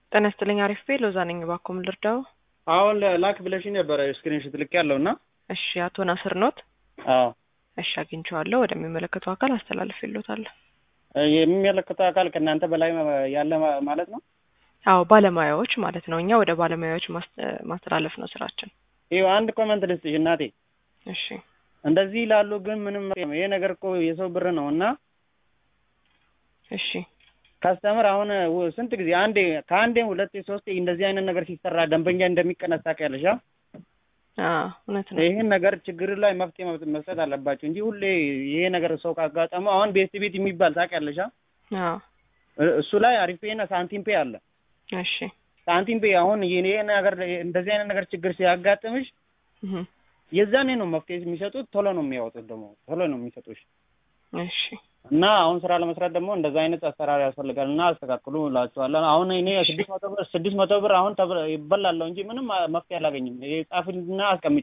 ጤና ይስጥልኝ አሪፍ ቤ ሎዛ ነኝ። እባክዎ ምን ልርዳው? አሁን ላክ ብለሽኝ ነበረ ስክሪንሾት ልክ ያለው እና እሺ አቶ ናስር ኖት? አዎ እሺ አግኝቼዋለሁ። ወደሚመለከተው አካል አስተላልፌልዎታለሁ። የሚመለከተው አካል ከእናንተ በላይ ያለ ማለት ነው። አዎ ባለሙያዎች ማለት ነው። እኛ ወደ ባለሙያዎች ማስ- ማስተላለፍ ነው ስራችን። ይኸው አንድ ኮመንት ልስጥሽ እናቴ። እሺ እንደዚህ ይላሉ፣ ግን ምንም ይሄ ነገር እኮ የሰው ብር ነው እና እሺ ካስተምር አሁን ው- ስንት ጊዜ አንዴ ከአንዴም ሁለቴ ሶስቴ እንደዚህ አይነት ነገር ሲሰራ ደንበኛ እንደሚቀነስ ታውቂያለሽ። አ? አዎ እውነት ነው። ይህን ነገር ችግር ላይ መፍትሄ መብት መስጠት አለባቸው እንጂ ሁሌ ይሄ ነገር ሰው ካጋጠመው አሁን ቤት ቤት የሚባል ታውቂያለሽ። አ? አዎ እ- እሱ ላይ አሪፍ ፔና ሳንቲም ፔ አለ። እሺ ሳንቲም ፔ አሁን ይሄ ነገር እንደዚህ አይነት ነገር ችግር ሲያጋጥምሽ እህ የዛኔ ነው መፍትሄ የሚሰጡት። ቶሎ ነው የሚያወጡት ደግሞ ቶሎ ነው የሚሰጡሽ። እሺ እና አሁን ስራ ለመስራት ደግሞ እንደዛ አይነት አሰራር ያስፈልጋል እና አስተካክሉ እላችኋለሁ። አሁን እኔ ስድስት መቶ ብር ስድስት መቶ ብር አሁን ተብ- ይበላለሁ እንጂ ምንም መፍትሄ አላገኝም። ይሄ ጻፍና አስቀምጪ።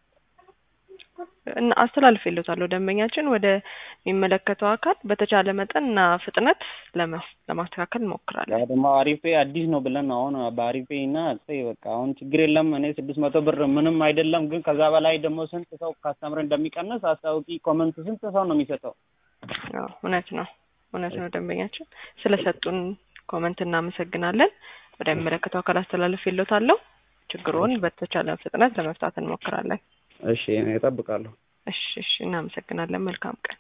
እና አስተላልፌልዎታለሁ። ደንበኛችን ወደ የሚመለከተው አካል በተቻለ መጠን እና ፍጥነት ለመስ- ለማስተካከል እንሞክራለን። ያ ደግሞ አሪፌ አዲስ ነው ብለን ነው አሁን በአሪፌ እና እሰይ በቃ አሁን ችግር የለም እኔ ስድስት መቶ ብር ምንም አይደለም፣ ግን ከዛ በላይ ደግሞ ስንት ሰው ካስተምር እንደሚቀንስ አስታውቂ። ኮመንት ስንት ሰው ነው የሚሰጠው? አዎ እውነት ነው እውነት ነው። ደንበኛችን ስለሰጡን ኮመንት እናመሰግናለን። ወደሚመለከተው አካል አስተላልፌልዎታለሁ። ችግሩን በተቻለ ፍጥነት ለመፍታት እንሞክራለን። እሺ እኔ እጠብቃለሁ። እሺ እሺ እናመሰግናለን። መልካም ቀን